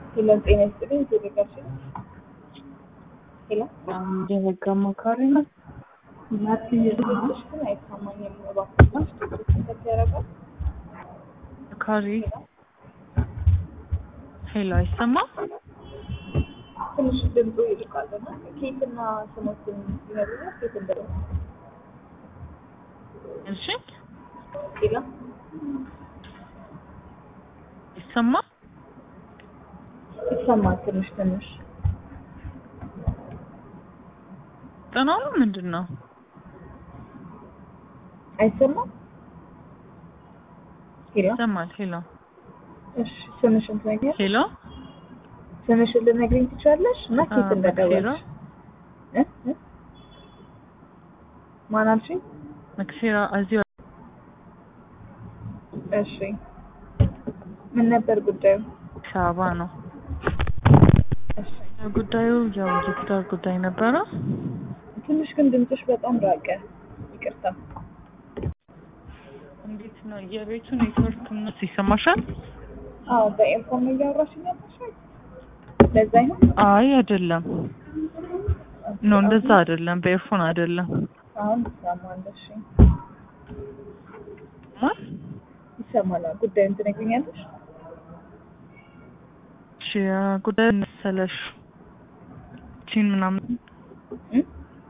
ሄሎ ጤና ይስጥልኝ። ቴሌጋችን ሄሎ አንድ የህግ አማካሪ ነው። ድምፅሽ ግን አይሰማኝም። እባክሽ ከፍ ያደርጋል። አማካሪ ሄሎ፣ አይሰማም? ትንሽ ድምፁ ይልቃል እና ኬትና ስሞትን ይነግሩኛል። ኬት እንደሆነ እሺ፣ ሄሎ ይሰማል? ይሰማል። ትንሽ ትንሽ ጥናው ምንድን ነው? አይሰማም። ሄሎ ይሰማል። ሄሎ እሺ፣ ስምሽን ትነግሪኛለሽ? ሄሎ፣ ስምሽን ልነግሪኝ ትችያለሽ? እና ኬት አ፣ እንደደወልሽ እ እ ማን አልሽኝ? መክሲራ እዚሁ እሺ ምን ነበር ጉዳዩ? አዲስ አበባ ነው እሺ ጉዳዩ። ያው የትዳር ጉዳይ ነበረ። ትንሽ ግን ድምፅሽ በጣም ራቀ። ይቅርታ። እንዴት ነው የቤቱ ኔትወርክ እነሱ ይሰማሻል? አዎ በኤርፎን ነው እያወራሽኝ ያለሽ? ለዛ ይሆን? አይ አይደለም፣ ኖ እንደዛ አይደለም፣ በኤርፎን አይደለም። አሁን ይሰማል። እሺ ማ ይሰማል። ጉዳዩን ትነግሪኛለሽ? እሺ ጉዳዩ መሰለሽ ፍቺን ምናምን እ?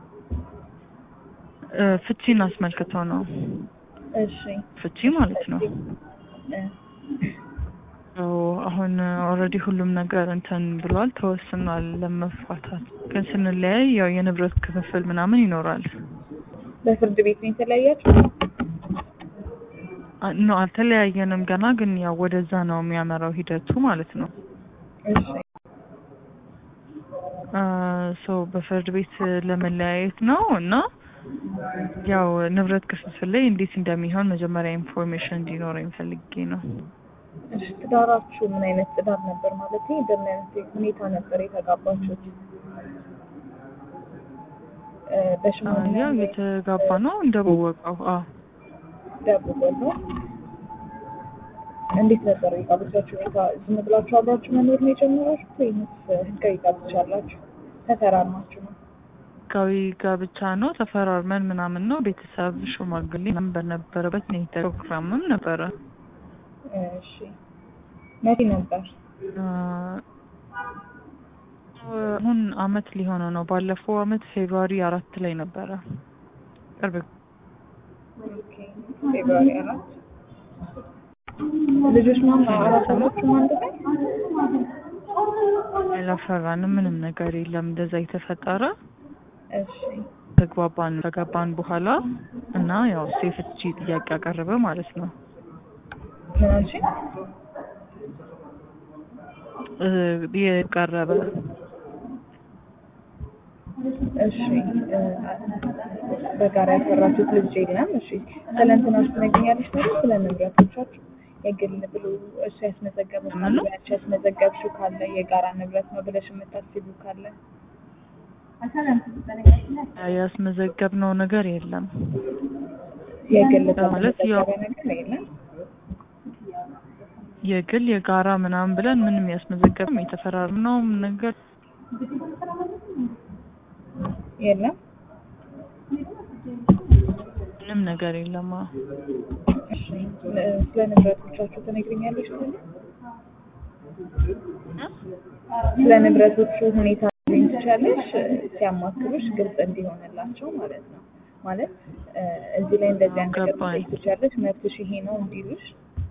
እ፣ ፍቺን አስመልክቶ ነው። እሺ ፍቺ ማለት ነው። እ፣ ኦ፣ አሁን ኦልሬዲ ሁሉም ነገር እንትን ብሏል፣ ተወስኗል ለመፋታት። ግን ስንለያይ ያው የንብረት ክፍፍል ምናምን ይኖራል። በፍርድ ቤት ነው የተለያያችሁ? አ- ኖ አልተለያየንም ገና፣ ግን ያው ወደዛ ነው የሚያመራው ሂደቱ ማለት ነው። እሺ ሶ በፍርድ ቤት ለመለያየት ነው እና ያው ንብረት ክፍፍል ላይ እንዴት እንደሚሆን መጀመሪያ ኢንፎርሜሽን እንዲኖረኝ ፈልጌ ነው። እሺ ትዳራችሁ ምን አይነት ትዳር ነበር? ማለት በምን አይነት ሁኔታ ነበር የተጋባችሁት? እ፣ በሽምግልና ያው ወይ የተጋባ ነው እንደበወቀው። አዎ ደብቆ ነው? እንዴት ነበር የጋብቻችሁ ሁኔታ? ዝም ብላችሁ አብራችሁ መኖር ነው የጀመራችሁት ወይስ ህጋዊ ጋብቻ አላችሁ? ተፈራርማችሁ ነው? ህጋዊ ጋብቻ ነው ተፈራርመን ምናምን ነው። ቤተሰብ ሽማግሌ ምናምን በነበረበት ነው የተ- ፕሮግራምም ነበረ። እሺ መቼ ነበር? አ፣ አሁን አመት ሊሆነው ነው። ባለፈው አመት ፌብሩዋሪ አራት ላይ ነበረ። ቅርብ ኦኬ ፌብሩዋሪ አራት ልጆች ማን አራት ናችሁ አንድ ላይ? አላፈራንም። ምንም ነገር የለም እንደዛ የተፈጠረ እሺ ተግባባን ተገባን በኋላ እና ያው እሱ የፍቺ ጥያቄ አቀረበ ማለት ነው። ምን አልሽኝ? እ፣ የቀረበ እሺ እ፣ በጋራ ያፈራችሁት ልጅ የለም? እሺ ስለ እንትናችሁ ትነግሪኛለሽ ታዲያ ስለ ንብረቶቻችሁ የግል ብሎ እሱ ያስመዘገበው ካለ ምኑ? ያቺ ያስመዘገብሽው ካለ የጋራ ንብረት ነው ብለሽ የምታስቢው ካለ ያስመዘገብነው ነገር የለም። የግል ማለት ያው- የተመዘገበ ነገር የለም? የግል የጋራ ምናምን ብለን ምንም ያስመዘገብም የተፈራርምነውም ነገር የለም? ምንም ነገር የለም። አዎ። እሺ እ፣ ስለ ንብረቶቻችሁ ትነግሪኛለሽ ታዲያ? ስለ ንብረቶቹ ሁኔታ ልኝ ትቻለሽ ሲያማክሩሽ ግልጽ እንዲሆንላቸው ማለት ነው። ማለት እ፣ እዚህ ላይ እንደዚህ አይነት ነገር ገባኝ። ልትጠይቅ ትቻለሽ፣ መብትሽ ይሄ ነው እንዲሉሽ።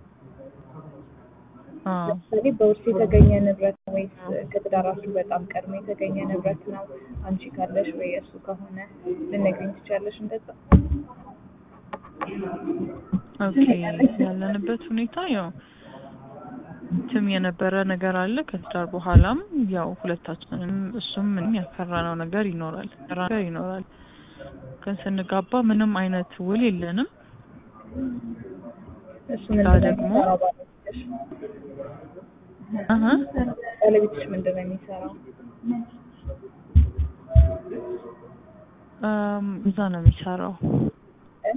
አዎ። ለምሳሌ በውርስ የተገኘ ንብረት ነው ወይስ ከትዳራችሁ በጣም ቀድሞ የተገኘ ንብረት ነው? አንቺ ካለሽ ወይ እሱ ከሆነ ልነግሪኝ ትቻለሽ እንደዛ? ኦኬ ያለንበት ሁኔታ ያው ትም የነበረ ነገር አለ። ከትዳር በኋላም ያው ሁለታችንም እሱም ምንም ያፈራነው ነገር ይኖራል ያፈራነው ነገር ይኖራል። ግን ስንጋባ ምንም አይነት ውል የለንም። እሱ ያ ምንድን ነው ደግሞ የሚሰራው ባለቤትሽ? አሀ ባለቤትሽ ምንድን ነው የሚሰራው? እም፣ እዛ ነው የሚሰራው። እ?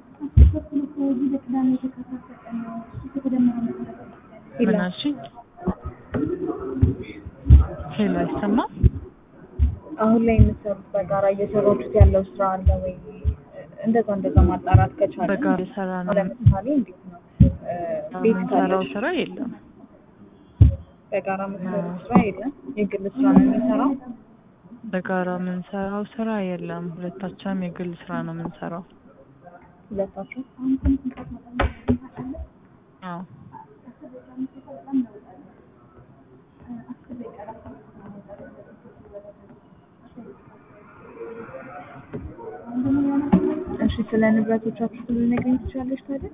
ምን አልሽኝ? ሄሎ አይሰማም? አሁን ላይ የምትሰሩት በጋራ እየሰራችሁት ያለው ስራ አለ ወይ? እንደዛ እንደዛ ማጣራት ከቻለ በጋራ የሰራ ነው ለምሳሌ እንዴት ነው እ፣ ቤት የምንሰራው ካለሽ ስራ የለም። በጋራ የምትሰሩት ስራ የለም። የግል ስራ ነው የሚሰራው። በጋራ የምንሰራው ስራ የለም። ሁለታችንም የግል ስራ ነው የምንሰራው። ሁለታችሁ አዎ እሺ፣ ስለ ንብረቶቻችሁ ልነግሪኝ ትችላለሽ ታዲያ?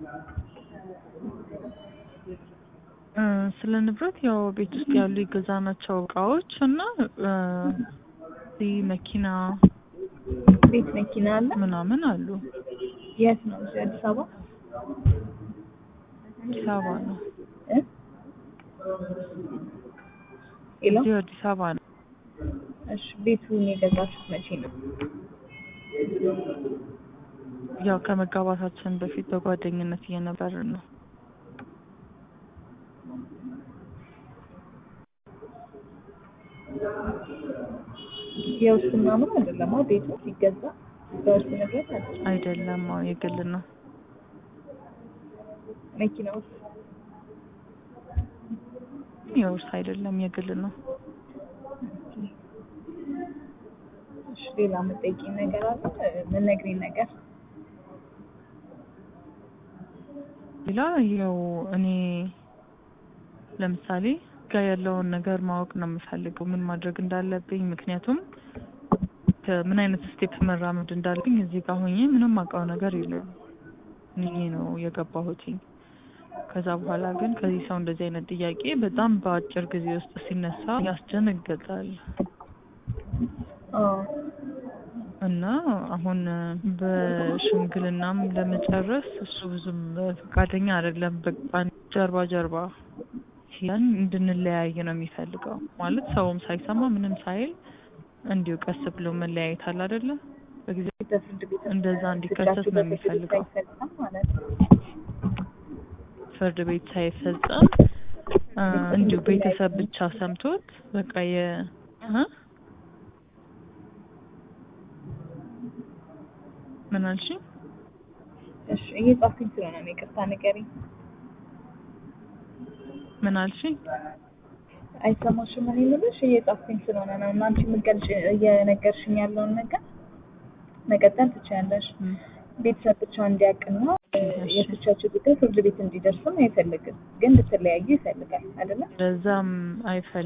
እ፣ ስለ ንብረት ያው ቤት ውስጥ ያሉ የገዛናቸው እቃዎች እና እ፣ እዚህ መኪና ቤት መኪና አለ? ምናምን አሉ። የት ነው? እዚህ አዲስ አበባ አዲስ አበባ ነው። እ? ሄሎ እዚሁ አዲስ አበባ ነው። እሺ፣ ቤቱን የገዛችሁት መቼ ነው? ያው ከመጋባታችን በፊት በጓደኝነት እየነበርን ነው። የውስጥ ምናምን አይደለም አ ቤቱ ሲገዛ በውስጥ ንብረት አይደለም። አይደለም፣ አዎ የግል ነው። መኪና ውስጥ የውርስ አይደለም፣ የግል ነው። እሺ፣ ሌላ የምትጠይቂኝ ነገር አለ? የምትነግሪኝ ነገር ሌላ ያው እኔ ለምሳሌ ጋር ያለውን ነገር ማወቅ ነው የምፈልገው፣ ምን ማድረግ እንዳለብኝ። ምክንያቱም ከምን አይነት ስቴፕ መራመድ እንዳለብኝ እዚህ ጋር ሆኜ ምንም አውቀው ነገር የለም። እኔ ነው የገባሁትኝ። ከዛ በኋላ ግን ከዚህ ሰው እንደዚህ አይነት ጥያቄ በጣም በአጭር ጊዜ ውስጥ ሲነሳ ያስደነግጣል። አዎ እና አሁን በሽምግልናም ለመጨረስ እሱ ብዙም ፈቃደኛ አይደለም። በቃ ጀርባ ጀርባ ያን እንድንለያይ ነው የሚፈልገው። ማለት ሰውም ሳይሰማ ምንም ሳይል እንዲሁ ቀስ ብሎ መለያየት አለ አይደለ? በጊዜ በፍርድ ቤት እንደዛ እንዲከሰት ፍርዳችሁ ነው በፍርድ ቤት የሚፈልገው። ሳይፈጸም ማለት ነው። ፍርድ ቤት ሳይፈጸም አ፣ እንዲሁ ቤተሰብ ብቻ ሰምቶት በቃ የ እ? ምን አልሽኝ? እሺ፣ እየጻፍኩኝ ስለሆነ ነው ይቅርታ ንገሪኝ። ምን አልሽኝ? አይሰማሽም? እኔ የምልሽ እየጻፍኩኝ ስለሆነ ነው። እና አንቺ የምትገልጪ እየነገርሽኝ ያለውን ነገር መቀጠል ትችያለሽ። እም፣ ቤተሰብ ብቻ እንዲያውቅና እሺ። የፍቻችሁ ጉዳይ ፍርድ ቤት እንዲደርስም አይፈልግም፣ ግን እንድትለያዩ ይፈልጋል አይደለ? ለዛም አይፈልግም